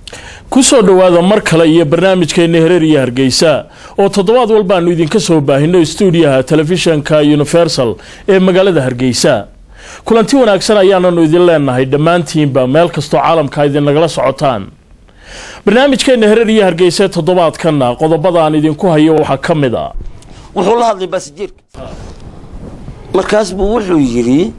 kusoo dhowaada mar kale iyo barnaamijkeena hereer iyo hargeysa oo toddobaad walbaanu idinka soo baahino stuudiyaha telefishanka universal ee magaalada hargeysa kulanti wanaagsan ayaananu idin leenahay dhammaantiinba meel kastoo caalamka idinagala socotaan barnaamijkeena hereer iyo hargeysa toddobaadkanna qodobada aan idinku hayo waxaa ka mid a wuxuu la hadlay baasijeerka markaas buu wuxuu yidhi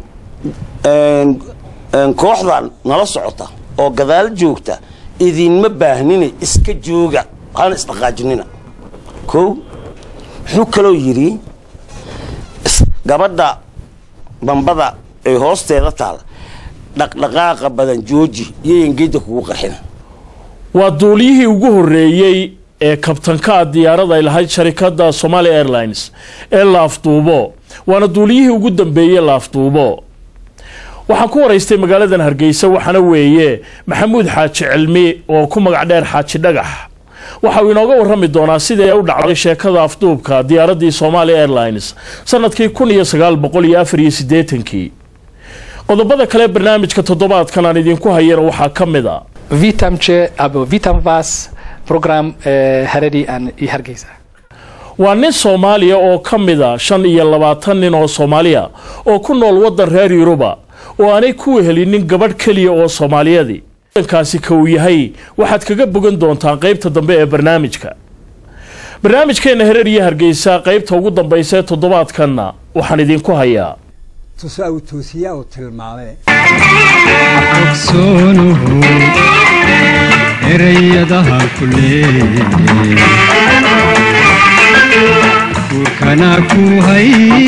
kooxdan nala socota oo gadaal joogta idinma baahnina iska jooga hana isdhaqaajinina kow wuxuu kaloo yidhi gabadha bambada ee hoosteeda taal dhaqdhaqaaqa badan jooji iyoyan geedda kugu qarxina waa duuliyihii ugu horreeyey ee kabtanka diyaarada ay lahayd sharikadda somali airlines ee laafduubo waana duuliyihii ugu dambeeyey laafduubo waxaan ku waraystay magaaladan hargeysa waxaana weeye maxamuud xaaji cilmi oo ku magac dheer xaaji dhagax waxa uu inooga warrami doonaa sidii u dhacday sheekada afduubka diyaaraddii somali airlines sanadkii kun iyo sagaal boqol iyo afar iyo siddeetankii qodobada kale barnaamijka toddobaadkan aan idinku hayana waxaa ka mid a Witam Cię, albo witam Was, program e, Haredi an i Hargeysa. waa nin soomaaliya oo ka mid a shan iyo labaatan nin oo soomaaliya oo ku nool waddan reer yuruba oo aanay ku wehelinin gabadh keliya oo soomaaliyadii wadankaasi ka uu yahay waxaad kaga bogan doontaan qaybta dambe ee barnaamijka barnaamijkeenna hereer iyo hargeysa qaybta ugu dambaysa ee toddobaadkanna waxaan idinku hayaa tuso au toosiya uu tilmaamay ogsoonuhu erayadaha ku leeye guurkana ku hay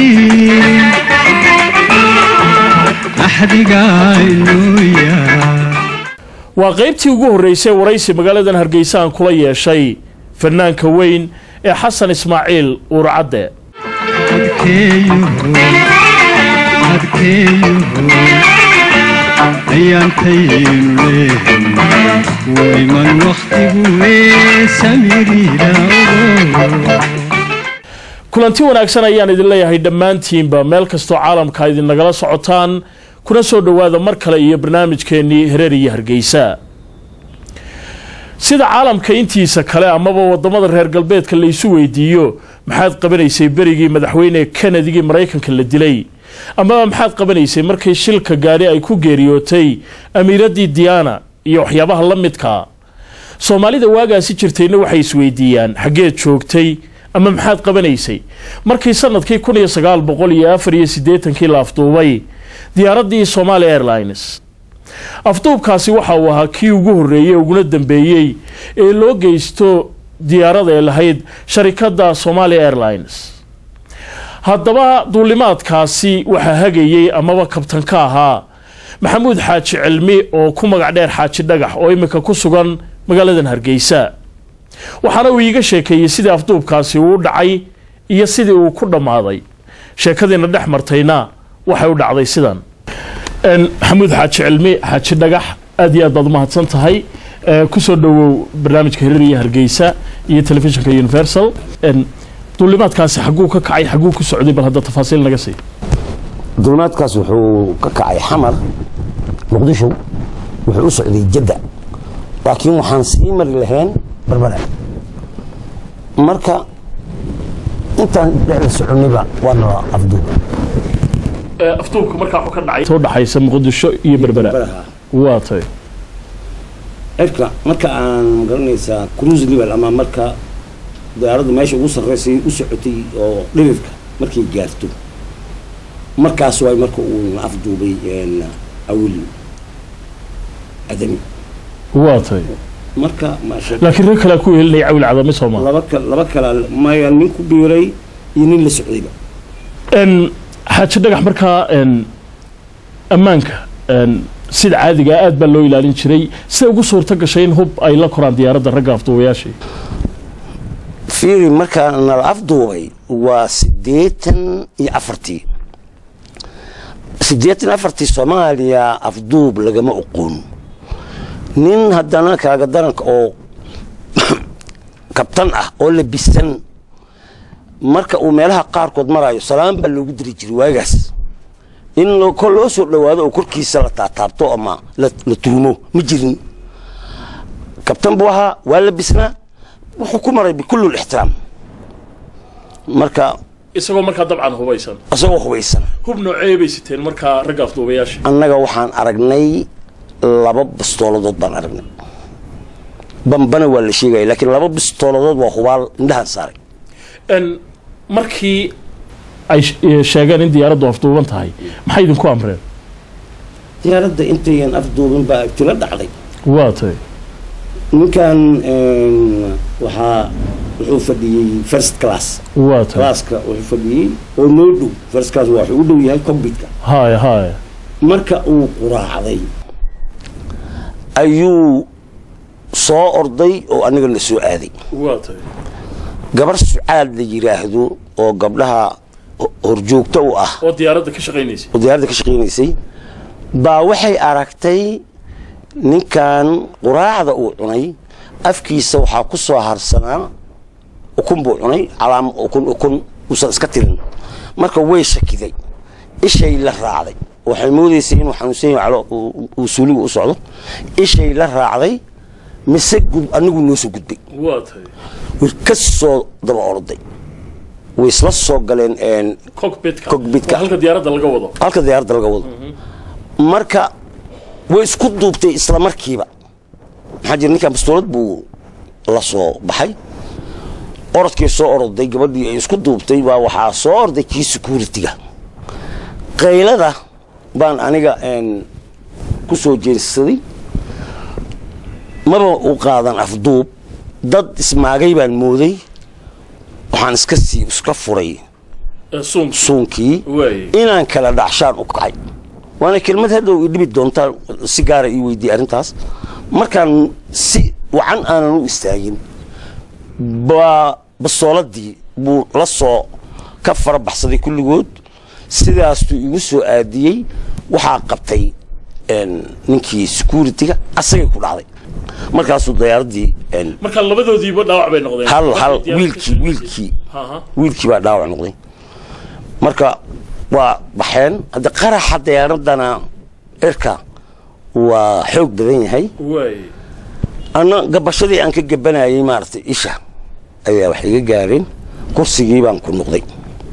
axdigaa inuuya waa qaybtii ugu horreysay waraysi magaaladan hargeysa aan kula yeeshay fanaanka weyn ee xasan ismaaciil uurcadde adkeeyuhu adkeeyuhu ayaantaynu leehay wuu iman wakhtigu ee samiriira ogo kulanti wanaagsan ayaan idin leeyahay dhammaantiinba meel kastoo caalamka idinnagala socotaan kuna soo dhowaada mar kale iyo barnaamijkeennii hereer iyo hargeysa sida caalamka intiisa kale amaba wadamada reer galbeedka la isu weydiiyo maxaad qabanaysay berigii madaxweyne kennedygii maraykanka la dilay amaba maxaad qabanaysay markii shilka gaadhi ay ku geeriyootay amiiraddii diana iyo waxyaabaha la midkaa soomaalida waagaasi jirtayna waxay isweydiiyaan xaggeed joogtay ama maxaad qabanaysay markii sanadkii kun iyo sagaal boqol iyo afar iyo siddeetankii la afduubay diyaaraddii somali airlines afduubkaasi waxa uu ahaa kii ugu horreeyey uguna dambeeyey ee loo geysto diyaarada ee lahayd sharikadda somali airlines haddaba duulimaadkaasi waxaa hagayey amaba kabtan ka ahaa maxamuud xaaji cilmi oo ku magac dheer xaaji dhagax oo imika ku sugan magaaladan hargeysa waxaana uu iiga sheekeeyey sidii afduubkaasi uu dhacay iyo sidii uu ku dhammaaday sheekadiina dhex martayna waxay u dhacday sidan maxamuud xaaji cilmi xaaji dhagax aad iyo aad baad umahadsan tahay kusoo dhowow barnaamijka hirir iyo hargeysa iyo telefishinka universal duulimaadkaasi xagguu ka kacay xagguu ku socday bal hadda tafaasiil naga sii dulimaadkaas wuxuu ka kacay xamar muqdisho wuxuu u socday jadda laakiin waxaan sii mari lahayn barbara marka intaan dhexda soconiba waana afduub afduubka markaa wuxuu ka dhacay soo dhaxaysa muqdisho iyo berbera waa tay cirka marka aan magaranaysaa cruise level ama marka diyaaraddu meesha ugu sarreysay u socotay oo dhirifka markay gaarto markaas waay marka uu na afduubay awil adami waa tay marka maasha laakiin rag kalea ku helinaya cawil cadame soomaal laba ka laba kala maya nin ku biiray iyo nin la socdayba xaaji dhagax markaa ammaanka sida caadigaa aad baa loo ilaalin jiray sida ugu suurto gashay in hub ay la koraan diyaaradda ragga afduubayaashii fiiri markaa nala afduubay waa siddeetan iyo afartii siddeetan afartii soomaaliya afduub lagama oqoon nin haddana kaaga daranka oo kabtan ah oo labisan marka uu meelaha qaarkood marayo salaan baa loogu diri jiray waagaas in kol loo soo dhowaado oo korkiisa la taataabto ama la tuumo ma jirin kabtan buu ahaa waa labisnaa wuxuu ku maray bikulli lixtiraam marka isagoo markaa dabcan hubaysan isagoo hubaysan hub noocee bay siteen markaa ragga afduubayaasha annaga waxaan aragnay laba bistooladood baan aragnay bambana waa la sheegaya laakiin laba bistooladood waa hubaal indhahaan saaray n markii ay sh- ee, sheegeen in diyaaraddu afduuban tahay maxay idinku amreen diyaaradda intayan afduubin baa ibtilo dhacday waa tay ninkan een, waxaa wuxuu fadhiyey first class waa tay classka wuxuu fadhiyey oo noo dhow first class waa wuxuu u dhow yahay combitka haya haya marka uu quraacday ayuu soo orday oo aniga na soo aaday waa tay gabar sucaad la yidhaahdo oo gabdhaha ho- horjoogta u ah oo diyaaradda ka shaqaynaysay oo diyaaradda ka shaqaynaysay baa waxay aragtay ninkan quraacda uu cunay afkiisa waxaa ku soo harsanaa ukun buu cunay calaam ukun ukun uusan iska tirin marka way shakiday ishay la raacday waxay moodaysay inuu xanuunsan yahay calo uu- uu suuliga u socdo ishay la raacday mise gud anigu noo soo gudbay waa tay way ka soo daba orday way isla soo galeen een, cockpitka Cockpitka. waa halka diyaaradda laga wado halka diyaaradda laga wado marka way isku duubtay isla markiiba maxaa jira ninkan bastoolad buu la soo baxay orodkii soo oroday gabadhii ay isku duubtay baa waxaa soo orday kii security-ga qaylada baan aniga een, ku soo jeensaday maba u qaadan afduub dad ismaagay baan mooday waxaan iska sii iska furay ee, suunka suunkii waaye inaan kala dhacshaan u kacay waana kelmad hadhow i dhibi doontaa si gaara ii weydiiyey arrintaas markaan si wacan aanan u istaagin baa basooladii buu la soo ka fara baxsaday kulligood sidaastuu igu soo aadiyey waxaa qabtay een, ninkii security-ga asagay ku dhacday markaasuu diyaaradii een, marka labadoodiiba dhaawac bay noqdeen hal hal Diyaaradda ka wiilkii shaqaynaysay. wiilkii Aha. wiilkii baa dhaawac noqday marka waa baxeen hadda qaraxa diyaaradana cirka waa xoog badan yahay waaye ana gabashadii aan ka gabanayay maaragtay isha ayaa wax iga gaareen kursigii baan ku noqday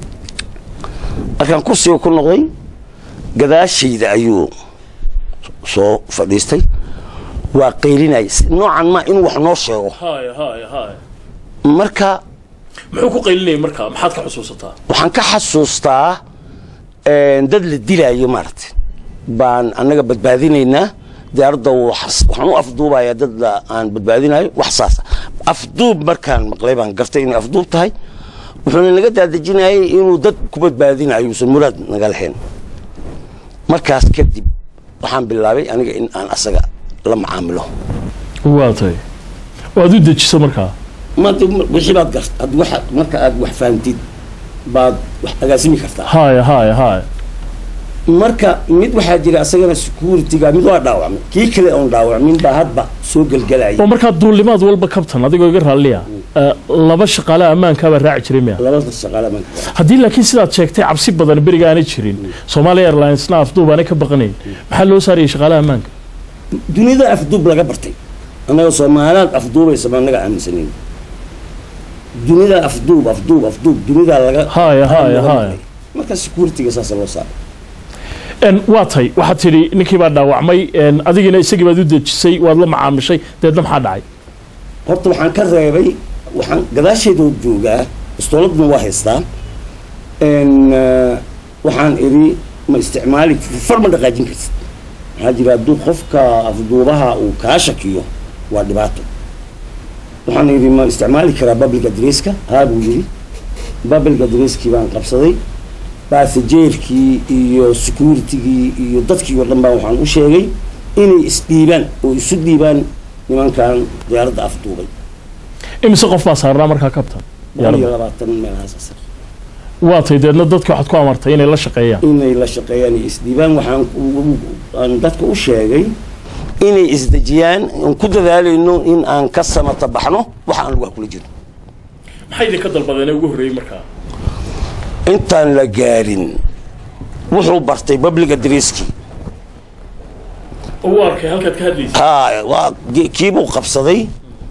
markaan kursiga ku noqday gadaashayda ayuu soo fadhiistay waa qaylinayay si- noocan ma inuu wax noo sheego haya haya haya marka muxuu ku qaylinayay markaa maxaad ka xusuusataa waxaan ka xasuustaa een, dad la dilaayo maaragtay baan annaga badbaadinaynaa diyaaradda waxas- waxaan u afduubayaa dad la- aan badbaadinayo wax saasa afduub markaan maqlay baan gartay inay afduub tahay wuxuuna naga daadejinayay inuu dad ku badbaadinayo uusan muraad naga lahayn markaas kadib waxaan bilaabay aniga in aan asaga la macaamilo waa tay waad u dejiso markaa maanta wixii baad gart ad waxa marka aad wax fahamtid baad wax agaasimi kartaa haya haya haya marka mid waxaa jira asagana security-ga mid waa dhaawacmay kii kale oon dhaawacmin baa hadba soo gelgelaya oo markaa duulimaad walba kabtan adigoo iga raalliya ee, laba shaqaale ammaankaabaa raaci jiray miya labada shaqaale baan haddii laakiin sidaad sheegtay cabsi badan beriga aanay jirin somalia airlinesna afduub aanay ka baqanayn maxaa loo saarayay shaqaalaha ammaanka dunida afduub laga bartay annaga soomaaliyaad afduubaysa ma annaga aaminsanayn dunida afduub afduub afduub dunida laga Haya, haya, laga haya. maqlay. marka security-ga saasa loo saaray En, waa tay waxaad tidhi ninkii baa dhaawacmay en, adigiina isagii baad u dejisay waad la macaamishay deedna maxaa dhacay horta waxaan ka reebay waxaan gadaasheeda joogaa bastooladna waa haystaa n waxaan idhi ma isticmaali far ma dhaqaajin kartid maxaa jira hadduu qofka afduubaha uu kaa shakiyo waa dhibaato waxaan idhi ma isticmaali karaa public adresska haa buu yidhi public adresskii baan qabsaday basajeerkii iyo security-gii iyo dadkii oo dhan baa waxaan u sheegay inay isdhiibaan oo isu dhiibaan nimankan diyaaradda afduubay imise qof baa saarnaa markaa kabtan boqol iyo labaatan meelahaas asar waa tay deedna dadka waxaad ku amartay inay la shaqeeyaan inay la shaqeeyaan iyo isdhiibaan waxaan u- aan dadka u sheegay inay isdejiyaan aan ku dadaalayno in aan ka samata baxno waxa aan lugaha kula jiro maxay idinka dalbadeen ugu horreeyey markaa intaan la gaarin wuxuu bartay public adresskii oo u arkay halkaad ka hadlaysa haa waa ki- kiibuu qabsaday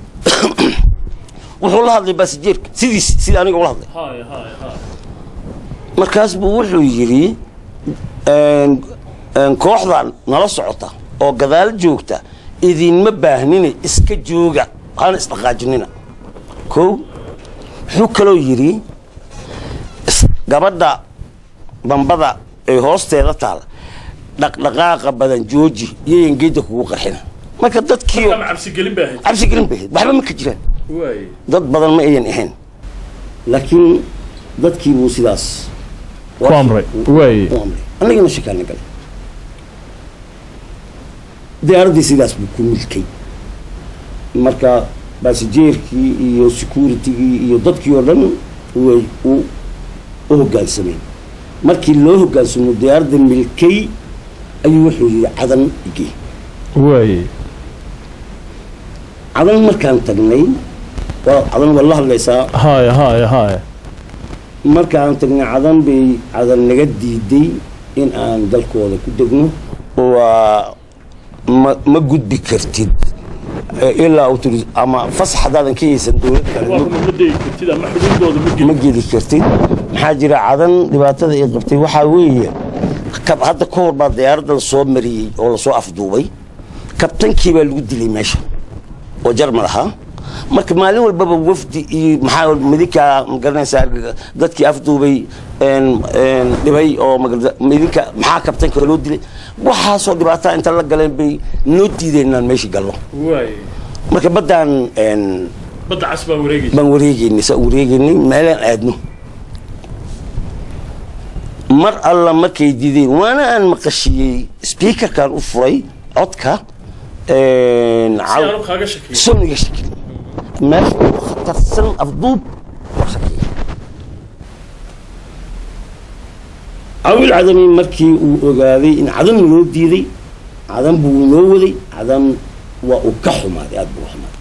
wuxuu la hadlay baasijeerka sidiis sida aniga ula hadlay haya haya haya markaas buu wuxuu yidhi een, een, kooxdan nala socota oo gadaal joogta idinma baahnine iska jooga hana isdhaqaajinina kow wuxuu kaloo yidhi is- gabadha bambada ee hoosteeda taal dhaqdhaqaaqa badan jooji iyoyan geedda kugu qarxina marka dadkii ama cabsigelin baa ahayd cabsi gelin bay ahayd waxba ma ka jiraan waay dad badan ma ayan ahayn laakiin dadkii buu sidaas ku amray waay u amray annagana shakaana galay diyaaraddii sidaas buu ku milkay marka baasijeerkii iyo securitigii iyo dadkii oo dhan way u u hoggaansameen markii loo hoggaansamo diyaaradda milkay ayuu wuxuu yidhi cadan igee waay cadan markaan tagnay waa cadan waa la hadlaysaa haya haya haya markaan tagnay cadan bay cadan naga diiday in aan dalkooda ku degno waa ma ma gudbi kartid Eh, ilaa autoris ama fasax haddaadan ka haysan dowlad kale waa ma- kuma ma degi kartid ama xuduudooda ma ma geli geli kartid maxaa jira cadan dhibaatada ay qabtay waxaa weeye kab- hadda ka hor baa diyaaradda lasoo mariyey oo lasoo afduubay kabtankii baa lagu dilay meesha oo jarmal ahaa marka maalin walbaba wafdi iyo maxaa midinkaa magaranaysaa dadkii afduubay een, een, dhibay oo magarata- midinka maxaa kabtanka loo dilay waxaasoo dhibaataa inta la galeen bay noo diideen inaan meeshii galno waay marka baddaan een, badda cas baa wareegaysa baan wareegeynay saa wareegeynay meelaan aadno mar alla markay dideen waana aan maqashiyey speakerkan u furay codka een, si caw- aanu kaaga shakiyo soniga shakil meesha ugu khatarsan afduub waa shakiya cawil cadami markii uu ogaaday in cadan loo diiday cadan buu noo waday cadan waa uu ka xumaaday aada buu u xumaaday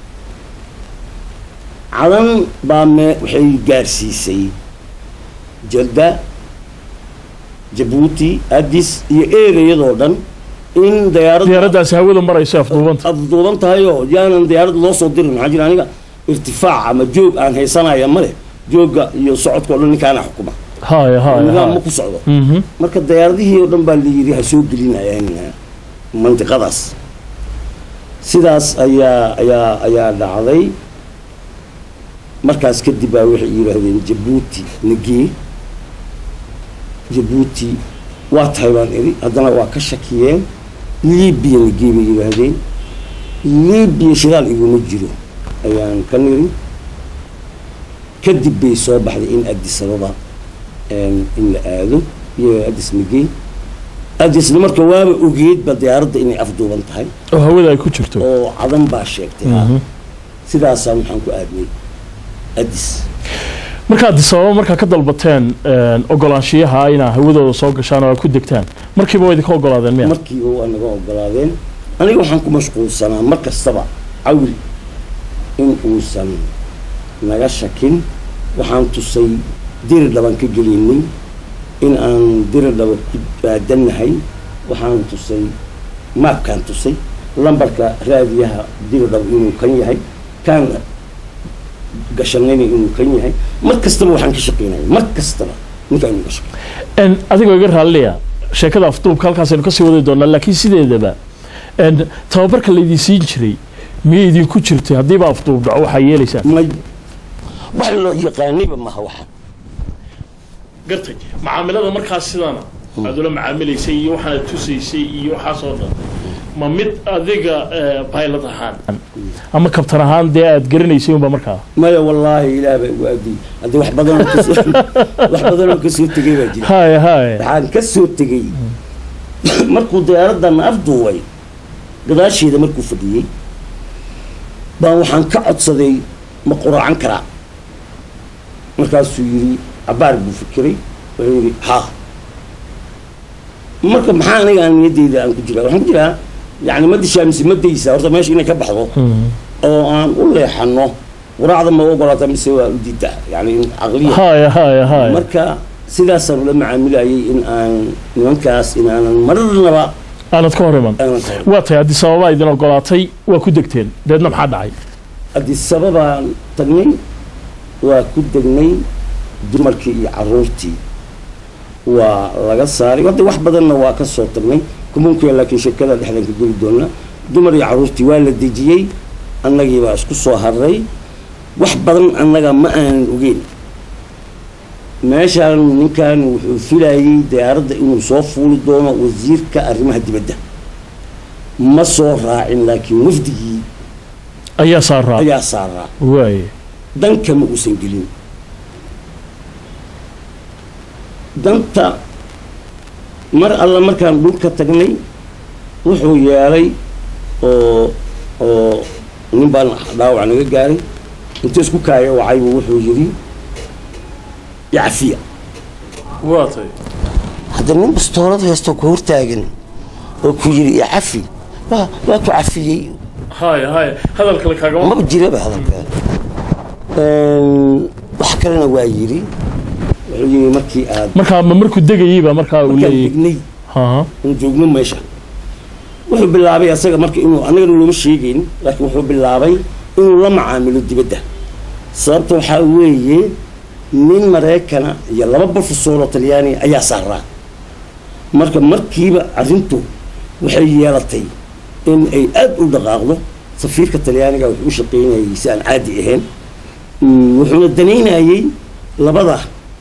cadan baa me waxay gaarsiisay jadda jabuuti addis iyo ereyadoo dhan in dayaaradda diyaaraddaasi hawada marayso afduubanta afduuban tahay oo yaanan diyaarad loo soo dirin maxaa jira aniga irtifaac ama joog aan haysanaya male joogga iyo socodka o dhan ninkaana xukuma haya haya nidaam ma haya ku socdo Mhm. marka diyaaradihii oo dhan baa la yidhi ha soo gelinayaan mandiqadaas sidaas ayaa ayaa ayaa dhacday markaas kadib baa waxay yidhaahdeen jabuuti nagee jabuuti waa tahay baan iri haddana waa ka shakiyeen libiya nagee bay yidhaahdeen libiya shidaal iguma jiro ayaan ka niri kadib bay soo baxday in addis ababa een, in la aado iyo addis nagee addisna marka waaba ogeedba diyaaradda inay afduuban tahay oo hawada ay ku jirto oo cadan baa sheegtay ha. sidaasaan waxaan ku aadnay addis markaad sababa markaa ka dalbateen een, ogolaanshiyaha inaa hawadooda soo gashaan oo ay ku degtaan markiiba waa idinka ogolaadeen miya markiiba waa naga ogolaadeen aniga waxaan ku mashquulsanaa mar kastaba cawil in uusan naga shakin waxaan tusay diri dhaban ka geliynay in aan diri dhaba ku aadannahay waxaan tusay maabkaan tusay lambarka raadiyaha diri dhaba inuu kan yahay kaan gashanayna inuu kan yahay mar kastaba waxaan ka shaqaynaya mar kastaba ninkaan inuu ka shaqeyn Een, adigoo iga raalliya sheekada afduubka halkaasaynu kasii wadi doonaa laakiin sideedaba een, tababarka laydin siin jiray miyay idinku jirtay haddiiba afduub dhaco waxaa yeelaysaan may wax loo yaqaanayba maha waxa gartay macaamilada markaas sidana aad ula macaamilaysay iyo waxaad tusaysay iyo waxaas oo dhan ma mid adiga pilot ahaan ama kabtan ahaan dee aad garanaysay unba markaa maya wallaahi ilaah baa igu aadiyey haddii wax badanoo kasoo wax badanoo kasoo tegay baa jira haya haya waxaan ka soo tegey markuu diyaaraddan afduubay gadaasheeda markuu fadhiyey baan waxaan ka codsaday ma quraacan karaa markaasuu yidhi cabaar buu fikiray wuxuu yidhi haa marka maxaa aniga aan niyaddeyda aan ku jiraa waxaan ku jiraa yani ma dishaa mise ma daysaa horta meesha inay ka baxdo oo aan u leexano quraacda ma ogolaata mise waa u diidaa yani in caqliya haya haya haya marka sidaasaan ula macaamilayay in aan nimankaas in aanan marnaba aanad ka hor iman aanan ka hor waa tahay haddii sababaa idin ogolaatay waa ku degteen deedna maxaa dhacay addis ababaan tagnay waa ku degnay dumarkii iyo caruurtii waa laga saaray hadda wax badanna waa ka soo tagnay kumunkuya laakiin sheekada dhexdan ka geli doonaa dumar iyo caruurtii waa la dejiyey annagii baa isku soo harray wax badan annaga ma aanan ogeyn meeshaan ninkan wuxuu filayay diyaaradda inuu soo fuuli doono wasiirka arrimaha dibadda ma soo raacin laakiin wafdigii ayaa saaraa ayaa saaraa waaye danka ma uusan gelin danta mar alla markaan dhulka tagnay wuxuu yeelay oo oo nin baan dhaawac naga gaaray inta isku kaaya wacaybu wuxuu yidhi yacafiya waa tahay hadda nin bastoolad haysto ku hortaagan oo ku yidhi icafi waa waa ku cafiyey haya haya hadal kale kaagama maba jiraba hadalka wax kalena waa yidhi wuxuu yidhi markii aad markaa ma markuu degayeyba markaa uu markaan leeyahy degnay haha in joogno meesha wuxuu bilaabay asaga marka inuu annagana looma sheegayn laakiin wuxuu bilaabay inuu la macaamilo dibadda sababta waxaa weeye nin maraykana iyo laba profesor oo talyaaniga ayaa saaraa marka markiiba arrintu waxay yeelatay in ay aada u dhaqaaqdo safiirka talyaaniga wuxuu u shaqaynayay si aan caadi ahayn Mm, wuxuuna danaynayay labada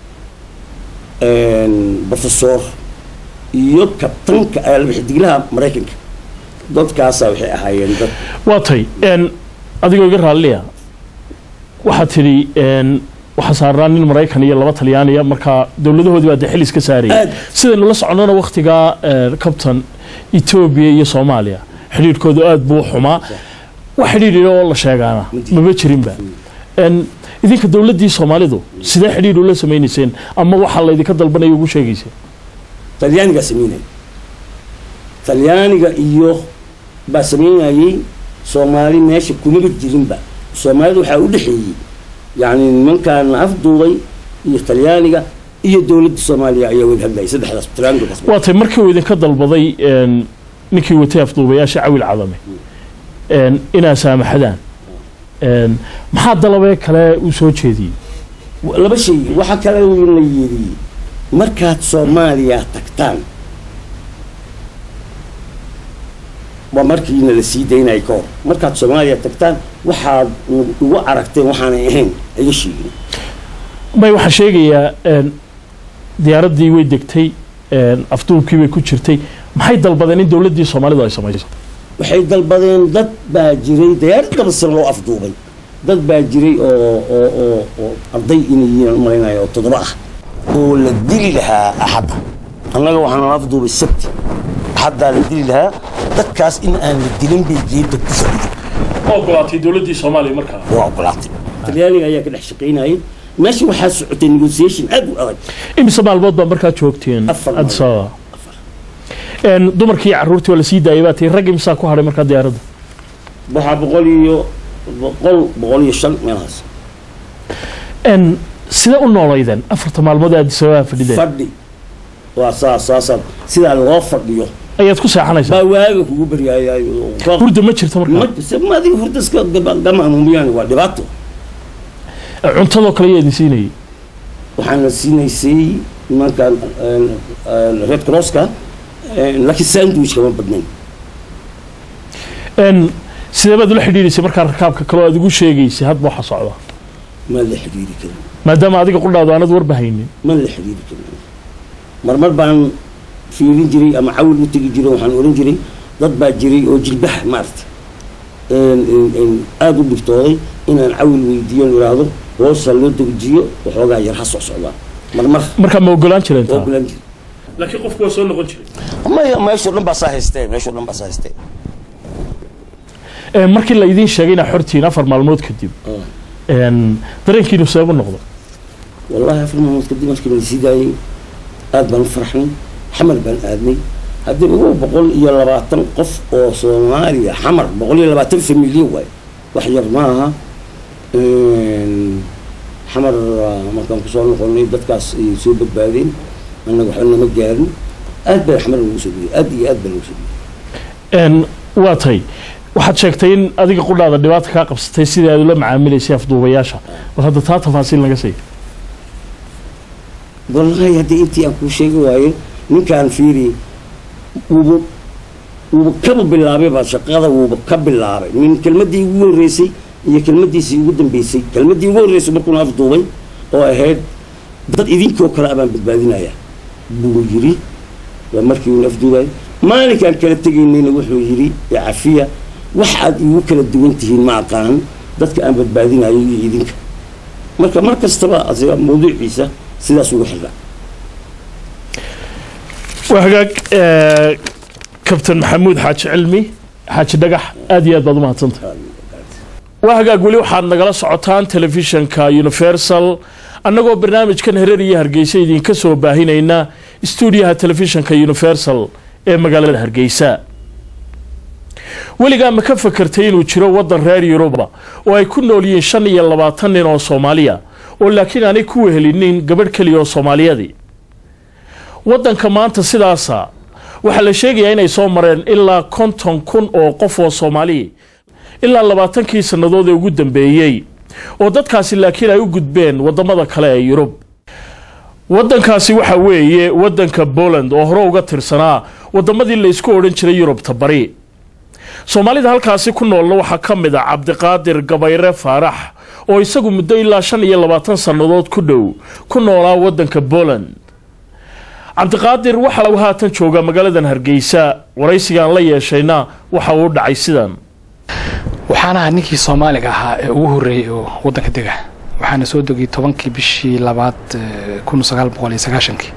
profesor iyo kabtanka eh, xidiglaha maraykanka dadkaasaa waxay ahaayeen dad waa tay n adigoo iga raalliya waxaad tidhi n waxaa saarnaa nin maraykan iyo laba talyaaniya markaa dowladahoodii baa dee xil iska saarayay Aad. sidaynu la soconnona wakhtigaa kabtan etoobiya iyo soomaaliya xidhiidhkoodu aad buu u xumaa wax xidhiidh oo la sheegaana maba jirinba n idinka dowladdii soomaalidu sidee xidhiidh ula samaynayseen ama waxaa laydinka dalbanaya ugu sheegayseen talyaanigaa sameynaya talyaaniga iyo baa sameynayay soomaali meesha kumaba jirinba soomaalida waxaa u dhexeeyey yacni nimankan afduubay iyo talyaaniga iyo dowladda soomaaliya ayaa wada hadlayay saddexdaas triangulkaas waa tay markii uu idinka dalbaday n ninkii watay afduubayaasha cawil cadame n inaa saamaxadaan n maxaa dalabee kale uu soo jeediyey laba shay waxaa kale la yidhi markaad soomaaliya tagtaan waa markiina la sii daynaya ka hor markaad soomaaliya tagtaan waxaad ugu aragteen waxaanay ahayn iga sheegin may waxaa sheegayaa n diyaaraddii way degtay n afduubkii bay ku jirtay maxay dalbadeen in dowladdii soomaalidu ay samayso waxay dalbadeen dad baa jiray diyaarad laba sano loo afduubay dad baa jiray oo oo oo oo arday inay yihiin aan u malaynayo oo toddoba ah oo la dili lahaa axadda annaga waxaan la afduubay sabti axaddaa la dili lahaa dadkaas in aan la dilin bay geedda ku fadhido ogolaatay dowladdii soomaaliya markaa waa ogolaatay talyaaniga ayaa ka dhex shaqaynayay meesha waxaa socotay negotiation aad u adag imise maalmood baa markaa joogteen Afar addis maalmood. ababa n dumarkii iyo carruurtii waa lasii daayay baa tii rag imsaa ku hadhay markaa diyaaradda waxaa boqol iyo boqol boqol iyo shan meelahaas n sidee u noolaydeen afarta maalmood ee addis ababa fadhideen fadhi waa saas saasaa sidaa loo fadhiyo ayaad ku seexanaysaa baa waaga kugu baryaayayo hurda ma jirto markaa ma adiga hurda iska gamaamumiyaan waa dhibaato cuntadoo kale ayaa idin siinayay waxaana siinaysay nimankan red crosska laakiin sandwich kama badnayn n sidee baad ula xidhiidhaysay markaa rakaabka kale oo aad ugu sheegaysay hadba waxa socda ma la xidhiiri karin maadaama adiga qudhaadu aanad warba haynin ma la xidhiiri karin marmar baan fiirin jiray ama cawil u tegi jiray waxaan oran jiray dad baa jiray oo jilbaha maarata aada u dhibtooday inaan cawil weydiiyo idhaahdo hoosa loo dejiyo waxoogaa yar ha soo socdaa marmar markaa ma ogolaan jireen waa taa ogolaan jiray laakiin qofku waa soo noqon jiray maya meeshoo dhan baa saa haystee meeshoo dhan baa saa haystee Ee, markii la idiin sheegay inaa xortiin afar maalmood kadib n dareenkiinu seebu noqdo والله afar maalmood kadib markii la sii daayay aad baan u farxnay xamar baan aadnay haddii ugu boqol iyo labaatan qof oo soomaaliya xamar boqol iyo labaatan familyo waay wax yar ma aha xamar ah, markaan kusoo noqonay dadkaas ay soo badbaadeen annaga waxba nama gaarin aad baa xamar lagu soo dhiyay aad iyo aad baa lagu soo dhiyay Een, waa tay waxaad sheegtay in adiga qudhaada dhibaata kaa qabsatay sidii aad ula macaamilaysay afduubayaasha bal hadda taa tafaasiil naga sii wallahi haddii intii aan kuu sheegi waayo ninkaan fiiri wuuba wuuba kaba bilaabay baa shaqada wuuba ka bilaabay min kelmaddii ugu horreysay iyo kelmaddiisii ugu dambeysay kelmaddii ugu horreysay markuuna afduubay oo ahayd dad idinkoo kale abaan badbaadinaya buu yidhi waa markii uuna afduubayo maalinkaan kala tegaynayna wuxuu yidhi ya cafiya wax aad igu kala duwan tihiin ma aqaan dadka aan badbaadinayo iyo idinka marka mar kastaba asiga mawduuciisa sidaas ugu xirra waa hagaag ee, kabtan maxamuud xaaji cilmi xaaji dhagax aad iyo aad baad u mahadsantah waa hagaag weli waxaad nagala socotaan telefishanka universal annagoo barnaamijkan hereer iyo hargeysa idinka soo baahinayna stuudiyaha telefishanka universal ee magaalada hargeysa weligaa ma ka fakartay inuu jiro waddan reer yuruba oo ay ku nool yihiin shan iyo labaatan nin oo soomaaliya oo laakiin aanay ku wehelinin gabadh keliya oo soomaaliyadii waddanka maanta sidaasa waxaa la sheegayaa inay soo mareen ilaa konton kun oo qof oo soomaaliya ilaa labaatankii sannadood ee ugu dambeeyey oo dadkaasi laakiin ay u gudbeen waddamada kale ee yurub waddankaasi waxa weeye waddanka poland oo hore uga tirsanaa waddamadii la isku odhan jiray yurubta bari soomaalida halkaasi ku noolna waxaa ka mid a cabdiqaadir gabayre faarax oo isagu muddo ilaa shan iyo labaatan sannadood ku dhow ku noolaa waddanka poland cabdiqaadir waxa uu haatan jooga magaaladan hargeysa waraysigaan la yeeshayna waxa uu dhacay sidan waxaan ahaa ninkii soomaaliga ahaa ee ugu horreeyey oo waddanka dega waxaana soo degay tobankii bishii labaad eh, kun sagaal boqol iyo sagaashankii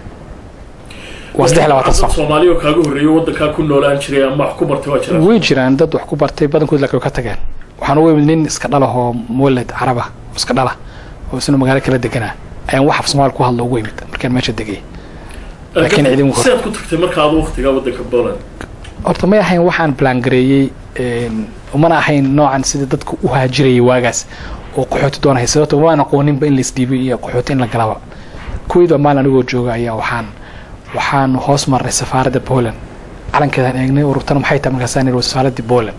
waa saddex iyo labaatan sano soomaaliya oo kaaga horreeyo waddankaa ku noolaan jiray ama wax ku bartay waa jiraan way jiraan dad wax ku bartay badankood laakiin way ka tageen waxaan ugu imid nin iska dhalah oo muwalad caraba oo iska dhala oo isna magaalo kala deganaa ayaan wax af soomaali ku hadlo ugu imid markaan meesha degay laakiin cidin hor- sidaad ku tagtay marka adu waqtigaa waddanka poland horta may ahayn waxaan balangareeyey een, umana ahayn noocan sida dadka u haajirayay waagaas oo qaxooti doonaya sababto waan aqooninba in laisdhiibay iyo qaxooti in la galaba kuweyda maalin anigoo jooga ayaa waxaan waxaan hoos marnay safaaradda poland calankeedaan eegnay ururtana maxay tahay markaasaan ihi waa safaaraddii poland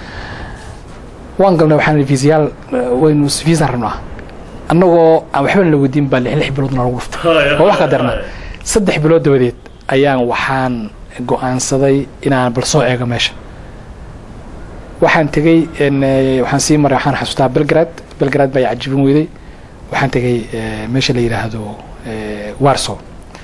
waan galnay waxaan ihi fiisayaal eh, waynu fiisan rabnaa annagoo aan waxba la weydiin baa lix lix bilood nalagu dhuftay waa wax ka darna saddex bilood dabadeed ayaan waxaan go-aansaday inaan bal soo eego meesha waxaan tegey en, eh, waxaan sii maray waxaan xasuustaa belgrad belgrad baa i cajibin weyday waxaan tegey eh, meesha la yidhaahdo eh, warso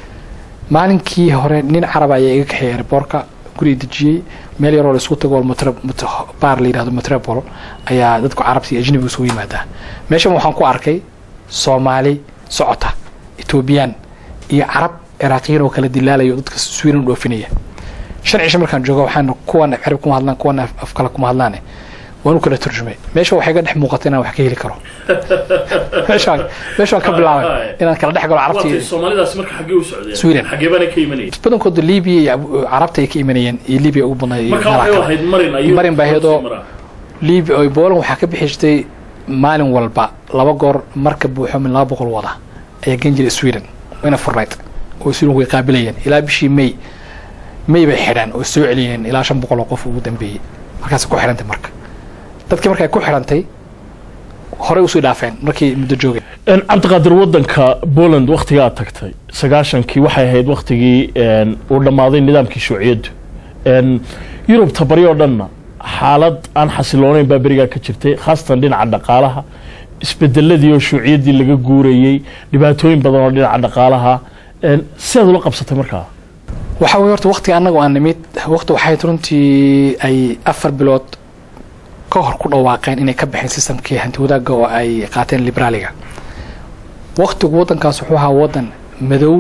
maalinkii hore nin carab ayaa iga kaxeeyay airboortka guri dejiyey meel yaroo la isku tago oo metro- metro- baar la yidhahdo metropol ayaa dadku carabta iyo ajnabigu isugu yimaadaa meeshan waxaan ku arkay soomaali socota etoobiyaan iyo carab ciraaqiyiin oo kala dilaalayo oo dadka sweden u dhoofinaya shan cisho markaan joogo waxaan kuwan carab kuma hadlaan kuwan af af kale kuma hadlaane waan u kala turjumay meesha waxay ga dhex muuqata inaan wax ka heli karo meeshaan meeshaan ka bilaabay inaan kala dhex galo carabta iyo soomaalidaasi marka xaggee u socdeen Sweden. xaggee baana ka imanayay badankooda libiya iyo Abu- carabta ay ka imanayeen iyo libiya ugu badnaa iyo marka meelaha waxay kale. ahayd marin ayuu Marin baa ahayd oo- libiya oo boolan waxaa ka bixi jirtay maalin walba laba goor marka buuxo min laba boqol wada ayaa gan jiray sweden wayna furnayd oo sweden way qaabilayeen ilaa bishii may may bay xidhaan oo soo celiyeen ilaa shan boqol oo qof ugu dambeeyey markaasay ku xidhantay marka dadkii markay ku xidhantay horey usii dhaafeen markii muddo joogeen En, cabdiqaadir waddanka poland wakhtiga aad tagtay sagaashankii waxay ahayd wakhtigii en, uu dhammaaday nidaamkii shuuciyaddu En, yurubta bari oo dhanna xaalad aan xasiloonayn baa berigaa ka jirtay khaasatan dhinaca dhaqaalaha isbedeladii oo shuuciyaddii laga guurayey dhibaatooyin badan oo dhinaca dhaqaalaha En, sidaad ula qabsatay markaa waxaa weye horta waqtiga annagu aan nimid waqti waxay runtii ay afar bilood ka hor ku dhawaaqeen inay ka baxeen sistamkii hanti wadaagga oo ay qaateen liberaaliga waqtigu waddankaas wuxuu ahaa waddan madow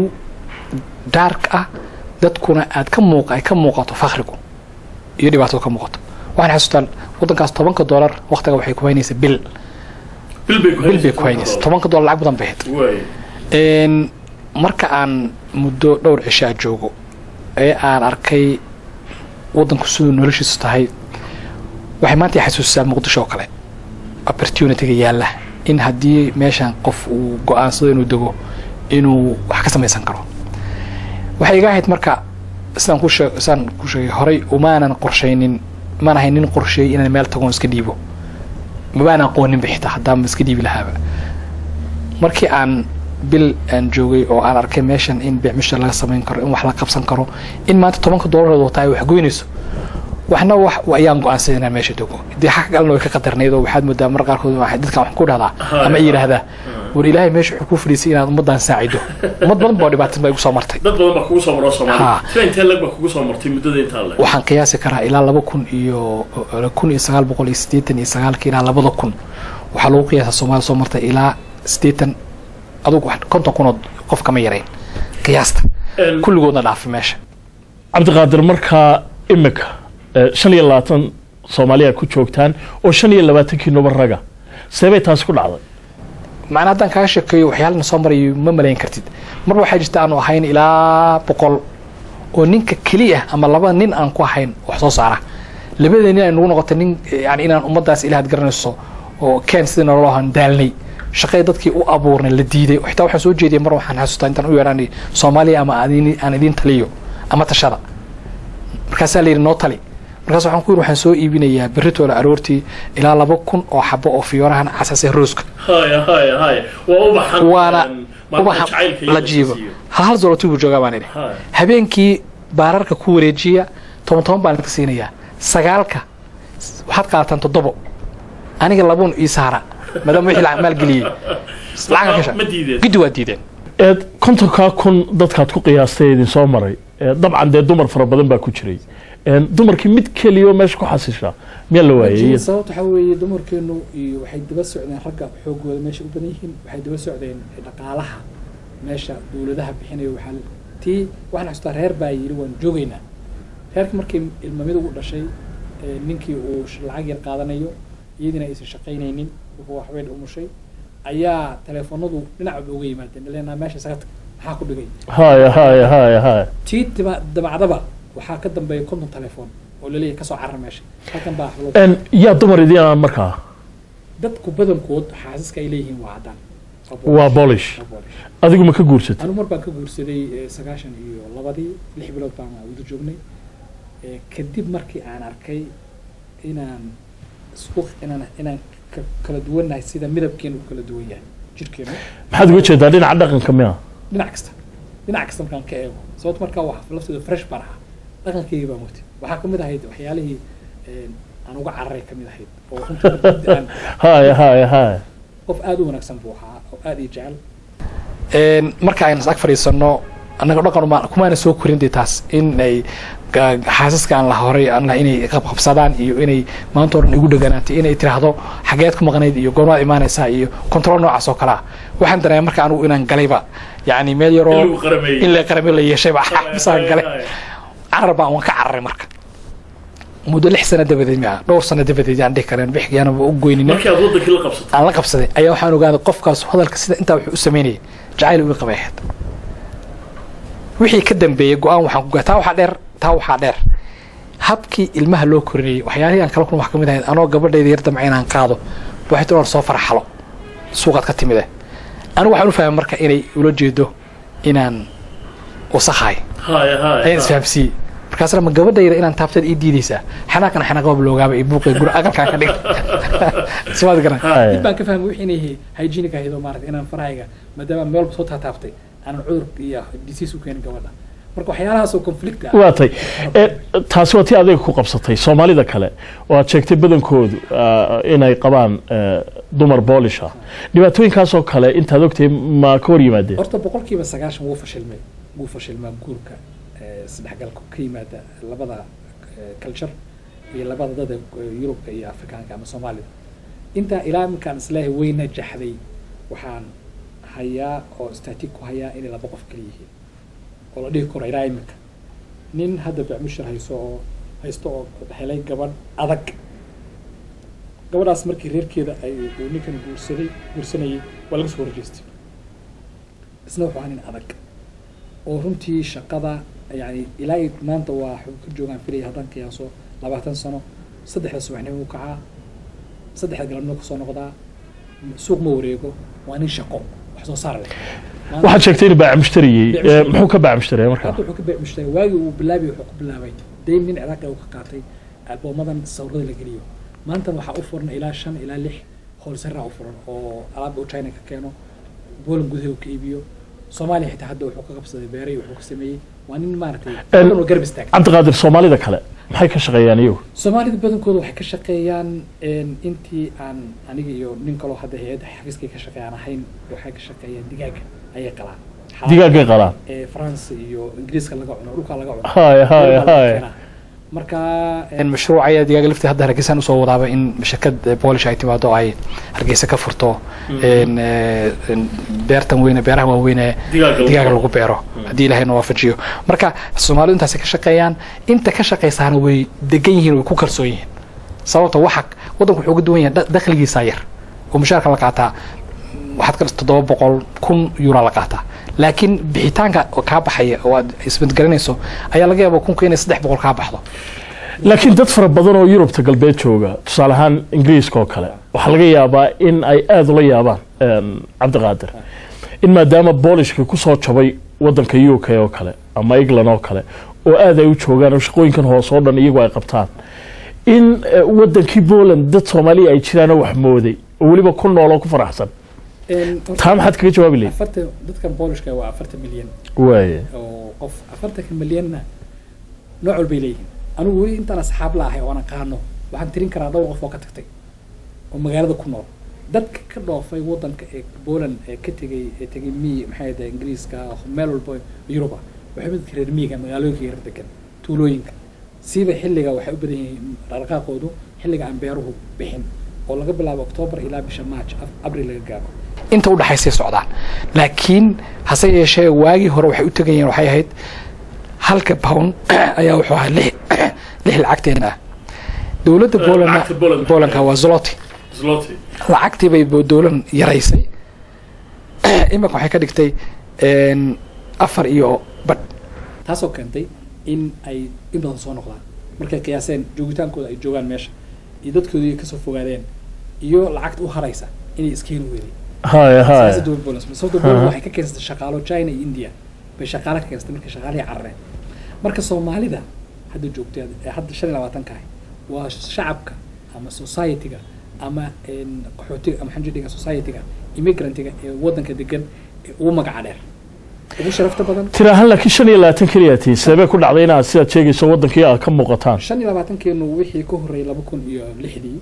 daark ah dadkuna aad ka muuq ay ka muuqato fakrigu iyo dhibaatada ka muuqato waxaan xasuustaa waddankaas tobanka doolar waqtiga waxay ku haynaysa bil bil bay ku haynaysa tobanka doolar lacag badan bay ahayd Een, marka aan muddo dhowr cishaa joogo ee aan arkay waddanku siduu noloshiisu tahay waxay maanta i xasuusisaa muqdisho oo kale opportunityga yaalla in haddii meeshan qof uu go-aansado inuu dego inuu wax ka samaysan karo waxay iga ahayd marka sidaan ku sheeg sidaan ku sheegay horay umaanan qorshaynin maan ahayn nin qorsheeyey inaan meel tagoon iska dhiibo mabaan aqooninba xitaa haddaan iska dhiibi lahaaba markii aan bil aan joogay oo aan arkay meeshan in beecmisha laga samayn karo in wax la qabsan karo in maanta tobanka doolareed wataa ay wax goynayso waxna wax ayaan go-aansaday inaan meesha dego dee xaq kalena way ka qadarnayd oo waxaad moodaa mar qaarkood waxay dadkan wax ku dhahdaa ama yidhaahdaa war ilaahay meesha wuxuu ku fadhiisay inaad ummaddan saacido ummad badan baa dhibaatan baa igu soo martay dad badan baa kugu soo maro Ha. soomaaliya tira intee lag baa kugu soo martay muddada intaa le waxaan qiyaasi karaa ilaa laba kun iyo kun iyo sagaal boqol iyo siddeetan iyo sagaalka ilaa labada kun waxaa lagu qiyaasa soomaaliya soo martay ilaa siddeetan adugu wax- konton kun oo qof kama yarayn qiyaasta kulligoodna dhaafay meesha cabdiqaadir markaa imika eh, shan iyo labaatan soomaaliya ku joogtaan oo shan iyo labaatankii nuba raga seebay taasi ku dhacday macnaa haddaan kaaga sheekeeyo waxyaalana soo marayo ma malayn kartid marba waxaa jirta aanu ahayn ilaa boqol oo ninka keliya ama laba nin aan ku ahayn wax soo saara labada nin ay nagu noqotay nin yani inaan ummaddaas ilaahad garanayso oo keen sidii nolol ahaan daalnay shaqay dadkii u abuurnay la diiday xitaa waxaan soo jeediyay mar waxaan xasuustaa intaan u yeedhaan soomaaliya ama aan idin- aan idiin taliyo ama tashada markaasaa la yidhi noo tali markaas waxaan ku yidhi waxaan soo iibinayaa berritooda aroortii ilaa laba kun oo xabo oo fiyoorahan casase rooska haya haya haya waa ubaxan waana em, maanta ubaxa jacaylka iyo la jiibo siiyo. hal hal zolotu buu joogaa baan idhi Haya. habeenkii baararka ku wareejiya toban toban baan idinka siinayaa sagaalka waxaad qaadataan toddobo aniga labuun ii saara maadaama wixii lacag maalgeliyey lacag ka ma diideen giddi waa diideen eed kontonkaa kun dadkaad ku qiyaastay idin soo maray Eh, dabcan dee dumar fara badan baa ku jiray En, dumarkii mid keliya oo meesha ku xasishaa miyaa la waayay sababta waxaa weeye dumarkeenu iyo waxay daba socdeen ragga xoogooda meesha u badan yihiin waxay daba socdeen dhaqaalaha meesha dowladaha bixinayo waxaa tii waxaan xasuustaa reer baa yidhi waan joogaynaa reerka markii ilmamida u dhashay ee ninkii uu sh- lacag yar qaadanayo iyadiina aysan shaqaynaynin wuxuu waxweyn umushay ayaa teleefonadu dhinacba uga yimaadeen ileenaa meesha isaga tag maxaa ku dhigay haya haya haya haya tii daba- dabacdaba waxaa ka dambeeya konton telefoon oo laleeyahay kasoo carar meesha halkan baa loo En, yaa dumar idin ah markaa dadku badankood xaasiska ay leeyihiin waa caddaan waa boolish Waa Polish. adigu ma ka guursatay anigu mar baan ka guursaday eh, sagaashan iyo labadii lix bilood baan wada joognay Eh, kadib markii aan arkay inaan isku inaan inaan ka- kala duwannahay sida midabkeenu u kala duwan yahay jirkeenu maxaad uga jeedaa dhinaca dhaqanka miya dhinac kasta dhinac kasta markaan ka eego sababto markaa waa lafteeda fresh baan ahaa dhaqankeygii baan watay waxaa kamid ahayd waxyaalihii eh, aan uga cararay kamid ahayd oo runtii markii aan haya haya haya qof aada u wanaagsan buu ahaa oo aada ii jecel marka aynu is ag fadhiisano annaga dhaqan uma- kumaana soo korin dee taas in ay ga- xaasaska aan la horay aan la inay qabqabsadaan iyo inay maanta o dhan igu dheganaatay inay tiraahdo xageed ku maqnayd iyo goormaad imaanaysaa iyo control noocaas oo kale ah waxaan dareemay marka anigu inaan galayba yani meel In yaroo lagu qarameeyey. in la qarame la yeeshayba xabisaan galay carar baan waan ka cararay marka muddo lix sano dabadeed mia dhowr sano dabadeed yaan dhihi kareen bixiyaanaba u goynina markii aad wadankii la qabsatay aan la qabsaday ayaa waxaan ogaaday qofkaas hadalka sida intaa wuxuu u sameynayay jacayl uu qabay ahayd wixii ka dambeeyey go-aan waxaan ku gaa taa waxaa dheer taa waxaa dheer habkii ilmaha loo korinayay waxyaalihii aan kala kulma wax ka mid ahayd anoo gabadhayda yar damca inaan qaado waxay tii soo farxalo suuqaad ka timide anigu waxaan u fahmay marka inay ula jeedo inaan wasakhahay haya haya ayaan isfahamsiiyey markaasna ma gabadhayda inaan taabteed ii diidaysaa xanaaqana xanaaqaba loogaaba iyo buuqay guri aqalkaan ka dhig simaad garan Haya. dib baan ka fahmay wixii inay hygienic ahayd oo maarata inaan farahayga maadaama meel walba soo taataabtay aanan cudur iyo disease u keenin gabadha marka waxyaalahaas oo conflict ah waa tay Eh, taasi waa tii adiga ku qabsatay soomaalida kale oo aad sheegtay badankoodu ah, inay qabaan eh, dumar boolish ah dhibaatooyinkaasoo kale intaad ogtahay ma ka hor yimaadeen horta boqolkiiba sagaashan wuu fashilmay wuu fashilmaa guurka eh, isdhexgalka ka yimaada labada eh, culture iyo labada dada eh, yurubka iyo afrikaanka ama soomaalida intaa ilaa iminkaan isleeyahay way najaxday waxaan hayaa oo static ku hayaa inay laba qof kala yihiin oo la dhihi karo ilaa iminka nin hadda bacmushir hayso oo haysto oo helay gabadh adag gabadhaas markii reerkeeda ay uu ninkan guursaday guursanayay waa laga soo horjeestay isna wuxuu ahaa nin adag oo runtii shaqada yani ilaa iyo maanta waa waxuu ka joogaan filaya haddaan qiyaaso labaatan sano saddexda subaxnimo u kacaa saddexda galabnimo kasoo noqdaa suuq ma wareego waa nin shaqo wax soo saar leh waxaad sheegtay inuu baac mushtariyey Baac ee, mushtari. muxuu ka baac mushtariyay markaa hadda wuxuu ka baac mushtaray waagii uu bilaabay wuxuu ku bilaabay dayn nin ciraaqi uu ka qaatay alboomadan sawirada la geliyo maantana waxaa u furan ilaa shan ilaa lix hoolsaraa u furan oo alaabda uu china ka keeno boolan gudaha uu ka iibiyo soomaaliya xitaa hadda wuxuu ka qabsaday beeray wuxuu ka sameeyey waa nin maaragtay En- badan oo garab istaag cabdiqaadir soomaalida kale maxay ka shaqeeyaan iyagu soomaalida badankooda waxay ka shaqeeyaan een, intii aan aniga iyo nin kaloo hadda hay-adda xafiiskay ka shaqeeyaan ahayn waxay ka shaqeeyaan digaaga ayay qalaan Xalaal- digaagay qalaan ee France iyo ingiriiska laga cuno dhulka laga cuno Haya, haya, Meel baa laga haya. keenaa. marka mashruuc ayaa digaaga laftii hadda hargeysaan usoo wadaaba in shirkad polish ay timaado ay hargeysa ka furto een, ee, een, beertan weyne beeraha waaweyn ee Digaaga lagu digaaga beero. lagu beero haddii ilaahay na waafajiyo marka soomaalidu intaasay ka shaqeeyaan inta ka shaqeysaana way degan yihiin way ku kalsoon yihiin sababta waxa waddanku wuxuu uga duwan yahay da- dakhligiisa yar oo mushaarka la qaataa waxaad ka dhis toddoba boqol kun euro la qaataa laakiin bixitaanka oo kaa baxaya oo aad isbadgaranayso ayaa laga yaaba kunka inay saddex boqol kaa baxdo laakiin dad fara badan oo yurubta galbeed jooga tusaale ahaan ingiriiska oo kale waxaa laga yaabaa in ay aada ula yaabaan een, cabdiqaadir in maadaama boolishka kusoo jabay wadanka u k oo kale ama england oo kale oo aad ay u joogaan oo shaqooyinkan hoose oo dhan iyagu ay qabtaan in eh, wadankii poland dad soomaaliya ay jiraanoo wax mooday oo weliba ku nool oo ku faraxsan taa maxaad kaga jawaabi lahayd afartan dadkan boolishka waa afartan milyan waaye oo qof afartanka milyanna nooc walbay leeyihiin anigu weli intaan asxaab la ahay oo aan aqaano waxaan tirin karaa dhowr qof oo ka tagtay oo magaalada ku nool dadka ka dhoofay wadanka ee Poland ee ka tegay ee tegay mi maxay ahayd ingiriiska meel walba Yuruba waxay mid reer miyiga magaalooyinka yar degan tuulooyinka siiba xilliga waxay u badan yihiin dhaqdhaqaaqoodu xilliga aan beeruhu bixin oo laga bilaabo October ilaa bisha March April laga gaaro inta u dhaxaysay socdaan laakiin hase yeeshee waagii hore waxay u tegayeen waxay ahayd halka pound ayaa wuxuu ahaa lix lix lacagteena ah dowladda Poland lacagta Poland. Polandka waa zloty lacagtii bay bo- dowlan yaraysay iminka waxay ka dhigtay een, afar iyo badh taasoo keentay in ay in badan soo noqdaan markay qiyaaseen joogitaankooda ay joogaan meesha iyo dadkoodii kasoo fogaadeen iyo lacagta u haraysa inay iskeeni weeday haya haya siyaasada dowlad Poland sababta Poland waxay ka keensatay shaqaalo China iyo India bay shaqaale ka keensatay markay shaqaalihii carareen marka Soomaalida hadda joogtay ee hadda shan iyo labaatanka ah waa shacabka ama society-ga ama een, qaxootiga ama xanjidhiga society-ga immigrantiga ee wadanka degan ee ugu magaca dheer ugu sharafta badan tira ahaan laakiin shan iyo labaatan keliya tii sababay ku dhacday inaad sidaad sheegayso wadankii aad ka muuqataan shan iyo labaatankeenu wixii ka horreeyay laba kun iyo lixdii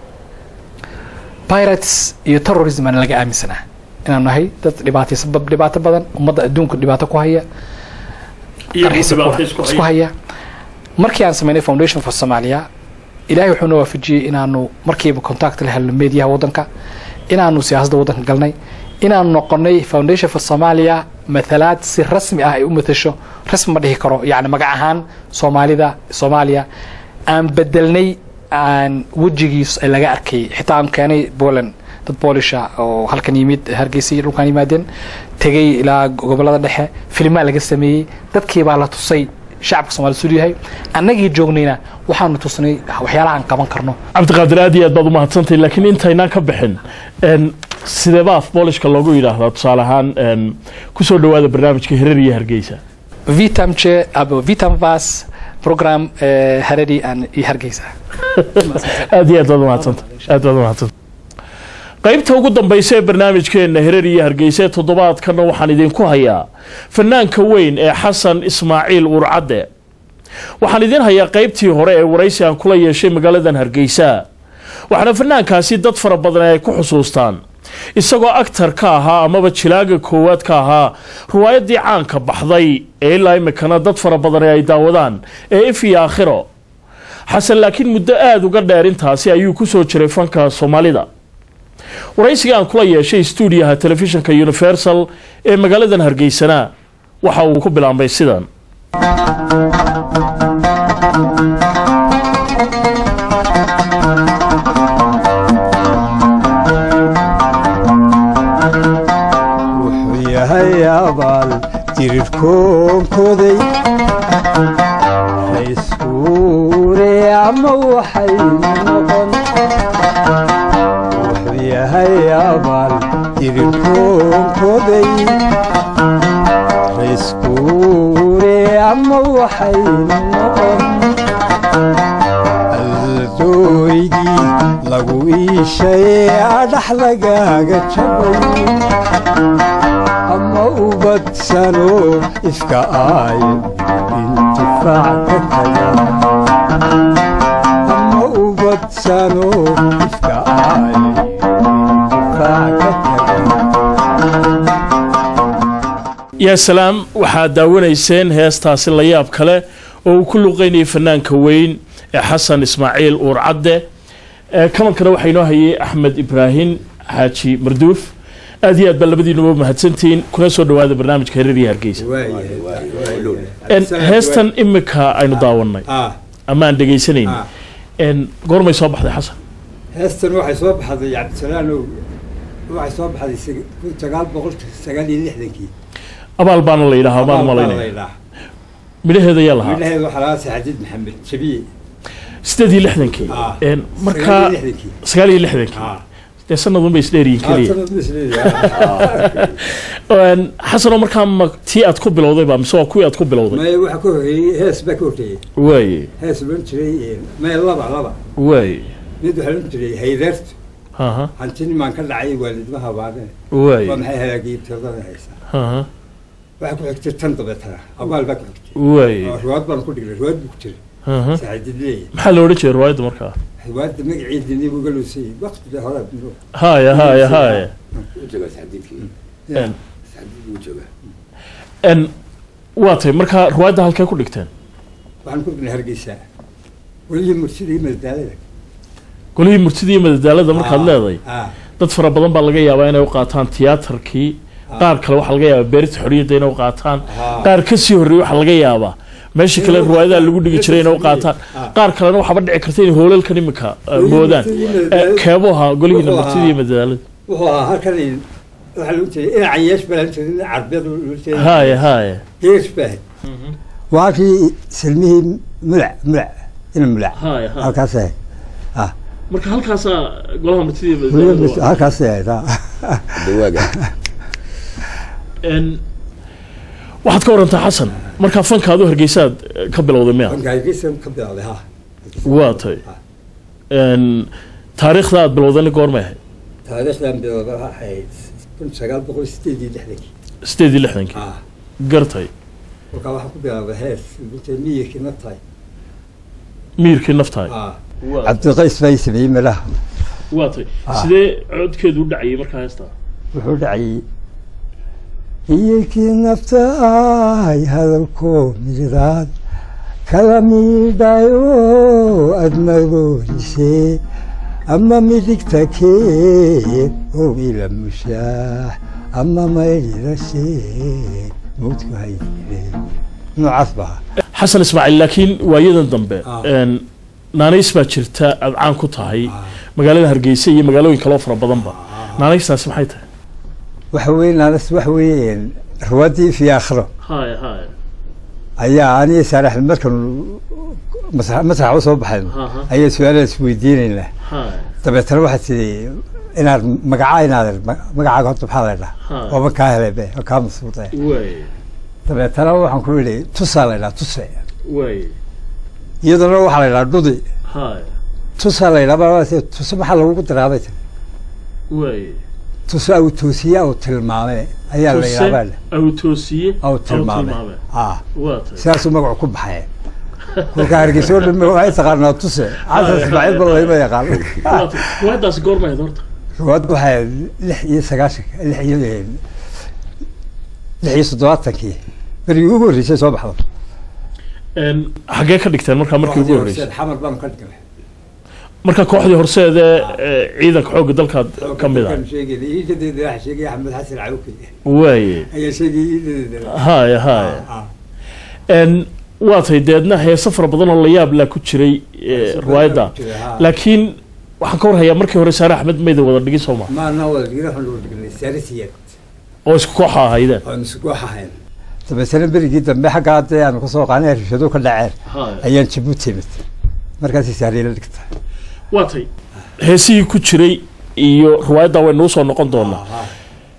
pirates iyo terrorism aan laga aaminsanaa inaan nahay dad dhibaataysan bab- dhibaato badan ummadda adduunka dhibaato ku haya qarxiisa ku- isku haya markii aan sameynay foundation for somalia ilaahay wuxuu na waafajiyey inaanu markiiba contact la helno meediyaha waddanka inaanu siyaasadda waddanka galnay inaanu noqonay foundation for somalia mathalaad si rasmi ah ay u matasho rasmi ma dhihi karo yacni magac ahaan soomaalida soomaaliya aan bedelnay aan wejigiis ay laga arkay xitaa aan keenay poland dad boolisha oo halkan yimid hargeysa iyo dhulkan yimaadeen tegay ilaa gobolada dhexe filimaa laga sameeyey dadkii baa la tusay shacabka soomaalida siduu yahay annagii joognayna waxaanu tusnay waxyaalaha aan qaban karno cabdiqaadir aad iyo aad baad umahadsantahay laakiin intaynaan ka bixin n sideeba af boolishka loogu yidhaahdaa tusaale ahaan n kusoo dhawaada barnaamijka hirar iyo hargeysa vitam che abo vitam vas program eh, harari aan iyo hargeysa aad iyo aad baad umahadsanta aad baad umahadsanta qaybta ugu dambaysa ee barnaamijkeena hirar iyo hargeysa ee toddobaadkana waxaan idinku hayaa fanaanka weyn ee xasan ismaaciil urcadde waxaan idin hayaa qaybtii hore ee waraysi aan kula yeeshay magaaladan hargeysa waxaana fanaankaasi dad fara badan ay ku xusuustaan isagoo agtar ka ahaa amaba jilaaga koowaad ka ahaa riwaayadii caanka baxday ee ilaa imikana dad fara badan ay daawadaan ee if iyo aakhiro xasan laakiin muddo aada uga dheer intaasi ayuu kusoo jiray fanka soomaalida waraysiga aan kula yeeshay stuudiyaha telefishinka universal ee magaaladan hargeysana waxa uu ku bilaabmay sidan wuxuu yahay abaal jirirkoonkoday layskuure ama waxay noqon wuxuu yahay abaal dirirkoonkoday rayskuure ama waxay noqon aldooygii lagu iishay adhax lagaaga jabay ama ubadsano iska aayo intifaac ka taga ama ubadsano iska aayo intifaac ka taga yaa salaam waxaad daawanayseen heestaasi la yaab kale oo uu ku luqeynayay fanaanka weyn ee xasan ismaaciil uur cadde ee kamankana waxaa inoo hayay axmed ibraahim xaaji marduuf aad iyo aad baa labadiinuba mahadsantihiin kuna soo dhawaada barnaamijka hereer iyo hargeysa En, heestan imika aynu daawanay ah ama aan dhegaysanayni ah En, goormay soo baxday xasan heestan waxay soo baxday cabdisalaan ow waxay soo baxday sag- kun sagaal boqol sagaal iyo lixdankii abaal baana la yidhahaa baan malaynaya malaynaa midhaheeda ayaa lahaa midhaheed waxaa laga saxadiid maxamed jabiye sideed iyo lixdankii Ah. En, markaa sagaal iyo lixdankii sagaal iyo lixdankii ah dee sanadun bay isdheeryihin keliya Haatan ma isleeyahay. En, xasanoo markaa ma tii aad ku bilowday ba mise waa kuwii aad ku bilowday maya waxa ka horreeyey hees baa ka horreeyey waaye hees loon jiray maya laba laba waaye mid waxaa loon jiray hayreertu haha hantinimaan ka dhacay waalidmaha baane waa waaye maxay hagaagiyey tiradada haysaa haha waxaa ku xigtay tan dabeetana abaal baa ku xigtay waaye oo riwaad baan ku dhignay riwaad buu ku jiray haha saxadiid leeyahay maxaa la odhan jiray riwaayadda markaa riwaadda magaceedii buu ga loosayey waqtiga hore buu haya haya haya En, en waa tay markaa riwaayadda halkee ku dhigteen waxaan ku dhignay hargeysa welihii mursidii madadaalada golihii murtida iyo madadaalada markaad leedahay ah dad fara badan baa laga yaabaa inay u qaataan tiyaatarkii qaar kale waxaa laga yaabaa beerta xorriyadda inay u qaataan Ah. qaar ka sii horreeyey waxaa laga yaabaa meeshii kale riwaayadaha lagu dhigi jiray inay u qaataan Ah. qaar kalena waxaaba dhici karta inay hoolalkan imika uh, moodaan Eh, keebuu ahaa golihiina Wuxuu murtida iyo ahaa- madadaalada wuxuu ahaa halkan waxaa lagu jiray ina cayeesh baa lagu jiray ina carbeed lagu jiray haya haya geesh baa ahayd waa kii silmihii mulac mulac ina mulac haya haya halkaas ahayd marka halkaasaa golaha murtida iyo weliba madadaalada halkaas ahayd ah. En, waxaad ka warantaa xasan markaa fankaadu hargeysaad eh, ka bilowday miya banka hargeysa ka bilowday ha waa tay En, taariikhda aad bilowdayna goormay ahayd taariikhdan bilowda waxaa ahayd kun sagaal boqol sideed iyo lixdankii sideed iyo lixdankii ah gartay markaa waxaa ku bilowday hees lagu jiray miyirkii na tahay miirkii naftahay ah cabdiqays baa ii sameeyey midhaha waa tay Ah. sidee codkeedu u dhacayay markaa heestaa wuxuu dhacayay iyakii nafta ay hadalkoo middaad kala miidhayo admadoorisee ama midigta kee oo ila mushaax ama maydhirashee mawdku haydire noocaas baa xasan ismaaciil laakiin waayadan dambe Ah. En, naanays baa jirta aad caan ku tahay magaalada hargeysa iyo magaalooyin kaloo fara badanba naanaystaasi maxay tahay waxa weye naanas waxa weeye ruwaddii fi aakhiro haya haya ayaa aniga saaraxmed markan masax masaxa u soo baxayno Aha. ayaa su-aalaha isweydiinaynaa haya dabeetana waxaad tidhi inaad magacaa inaad magacaaga horta maxaa la Ha. ydhaha waaba kaa helay be waa kaa masuuqe waay dabeetana waxaan ku yidhi tusaa la ydhaha tuse waay iyaduna waxaa la ydhaha dhudi haya tusaa la ydhaha tuse maxaa lagugu diraabay tiri waay tuse au toosiye au tilmaame ayaa la ydhaha awtoosiye au tilmaame ah waa tay sidaasuu magacu ku baxay kolka hargeysa oo dhan waxay taqaanaa tuse xasan ismaaciil ba layma yaqaan waa tay riwaayaddaasi goormay ahayd horta ruwaad waxay lix iyo sagaashanka lix iyo lix iyo soddobaatankii berigii ugu horreysay soo baxdo En, xaggee ka dhigteen markaa markii ugu horreysay xamar baan ka dhignay marka kooxdii horseede ee ciidanka xoogga dalkaad ka mid ah sheegay iidadeeda waxa sheegay axmed xasan cawke waaye ayaa sheegay iidadeeda haya haya ah En, waa tay deedna heese fara badan oo la yaab laa ku jiray eh, riwaayadda laakiin waxaan ka warhayaa markii hore saare axmed mayda wada dhigin soo ma maana wada dhigna waxaan wada dhignay saarisiyeed oo isku kooxa ahaydeen oon isku ahayn dabeetana berigii dambe xagga hadda aanu kasoo qaanay rishado ka dhaceen ayaan jabuuti imid markaasay saariila dhigta waa tay heesihii ku jiray iyo riwaayadda waynuu soo noqon doonaa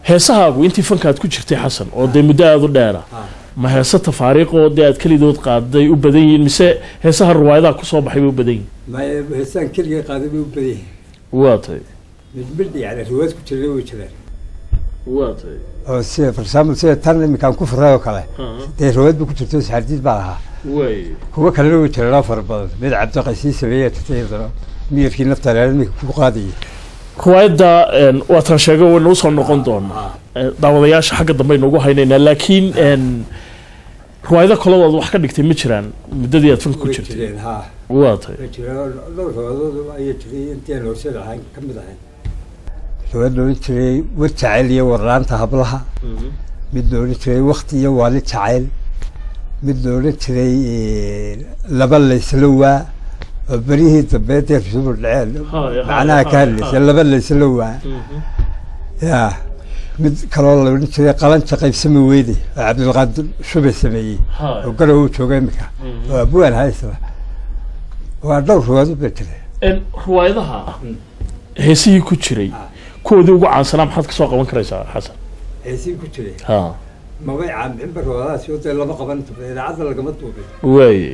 heesahaagu intii fankaad ku jirtay xasan oo dee muddo aada u dheera Ah. ma heese tafaariiq oo dee aad kelidood qaaday u badan yihiin mise heesaha riwaayadaha kusoo baxay bay u badan yihiin maya heesaan keligay qaaday bay u badan yihiin waa tahay mid mid yani riwaayad ku jiray way jiraan waa tahay oo sida for example sida tan iminkaan ku furay oo kale dee riwaayad ba ku jirto saxardiid baa lahaa way kuwa kalena way jiraan oo fara badan mid cabdiqasii sameeye tatayadana miyirkii nafta reer iminka ku qaadayay riwaayadda een, waataan sheegay waynu usoo noqon doonaa Eh, daawadayaasha xagga dambe aynu ugu haynaynaa laakiin een, riwaayado kaladood wax ka dhigtay ma jiraan muddadii aad fanka ku way jirtay jireen ha waa tahay way jireen dhowr riwaayadood ayay jiray intii aan horseed ahayn ka mid ahayn riwaayad loolan jiray war jacayl iyo warlaanta hablaha mid loolan jiray wakti iyo waali jacayl mid loolan jiray eh, laba laysla waa oo beryihii dambe dee rusubul dhaceen Haya, macnaha haya, ka hadlaysa haya. laba laysla waa ya mid kaloo loolan jiray qalanja qaybsama weyde oo cabdilqaadir shube sameeyey Haya. oo garow uu jooga imika oo abuwan haysla waa dhowr riwaayad ba jira Een, riwaayadaha heesihii ku jiray kuwoodii ugu caansanaa maxaad kasoo qaban karaysaa xasan heesii ku jiray ha mabay caamixinba riwaayadahaasi oo dee lama qaban idaacadda lagama duubin waaye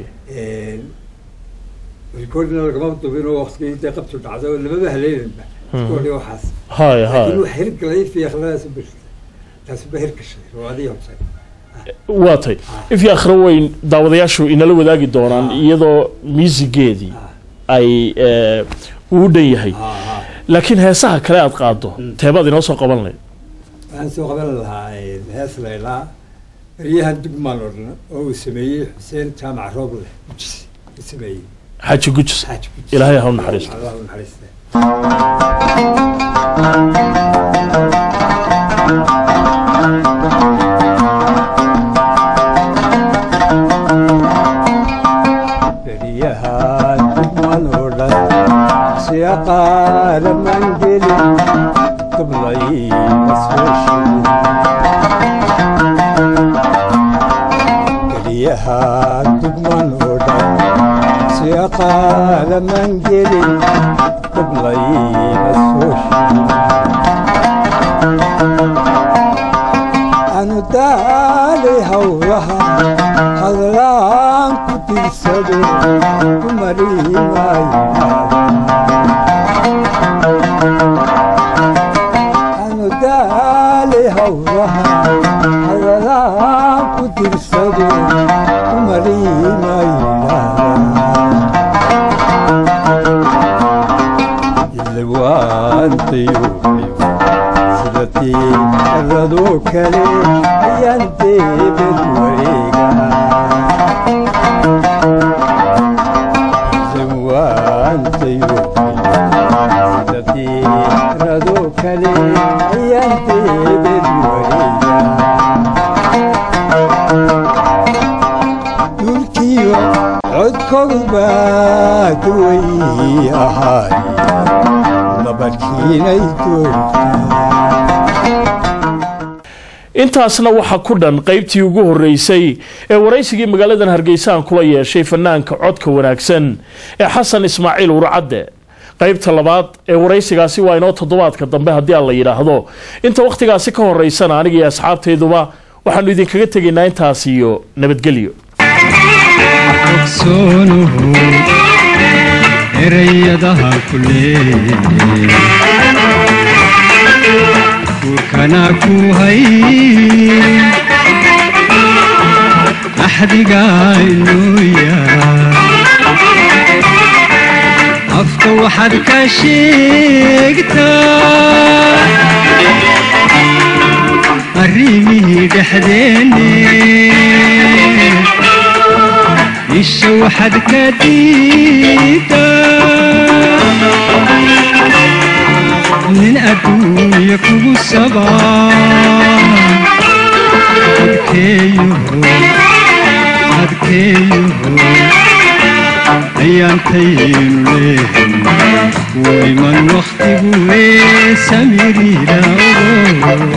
rikoordina lagama duubin oo waqtigii dee qabtu dhacday oo lamaba haleelinba rikoordii waxaas haya laakiin haya wax hirgalay fiiqladaas u birtay taasi ba hirgashay riwaayadihii hobsay waa tay ifyo akhra weyn daawadayaashu inala wadaagi doonaan iyadoo miisigeedii ay eh, uu u dhan yahay laakiin heesaha kale aad qaado teebaad inoo soo qaban lahayd waxaan soo qaban lahaa hees laylaa beryahan dugmaan oo dhan oo uu sameeyey xuseen jaamac rooble gujis uu sameeyey xaaji gujis xaaji gujis ilaahay ha u naxariisto allah u naxariiste beryahan dugman oo dhan siya qaalaman gelin dublay masooshii beryahan dugman oo dhan siya qaalaman gelin dublay masooshii anu daalay hawlaha hadlaan ku tirsado ku mariimaayo anu daalay hawlaha hadlaan ku tirsado ku mariimaayo ilawaantayo sidatii radoo kale ayaan deebed wareega zawaantayo sidatii radoo kale ayaan deebed wareega dhulkiyo codkodu baa duway ahaay nabarkiinay doogtaa intaasna waxaa ku dhan qaybtii ugu horreysay ee waraysigii magaaladan hargeysa aan kula yeeshay fanaanka codka wanaagsan ee xasan ismaaciil urcadde qaybta labaad ee waraysigaasi waa inoo toddobaadka dambe haddii aan la yidhaahdo inta wakhtigaasi ka horeysana aniga iyo asxaabtayduba waxaannu idinkaga tegaynaa intaas iyo nabadgelyo ogsoonuhu erayadaha ku leeyahay guurkana ku hay axdigaynuya afka waxaad ka sheegtaa arrimihii dhexdeenne isha waxaad ka diidaa nin adduunya kugu sabaa adkeeyuhu adkeeyuhu ayaantaynu leehay wayman wakhtigu ee samiriida ogo